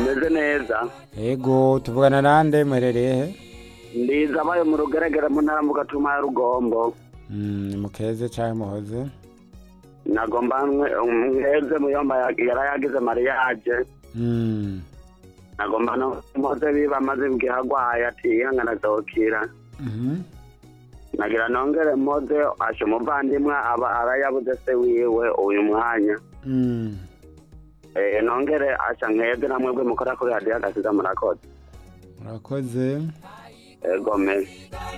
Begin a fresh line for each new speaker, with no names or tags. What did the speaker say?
mumeze neza
Ego tuvugana nande muherereye he?
ndiza abaye mu rugeregere mu ntara mu gatuma ya rugombo
Mm, mukeze canke muhoze?
nagomba mweze muyomba yari yagize mariyaje
Mm.
nagomba no mpoze biba amaze igihe agwaye ati ihangana azokira
Mhm.
nagira nongere mpoze asha umuvandimwe aba arayabuze se wiwe uyu mwanya
Mm.
Eh, nongere asha nkeze namwe bwe mukora kuri radiyo agasiza murakoze
Murakoze.
ego mesi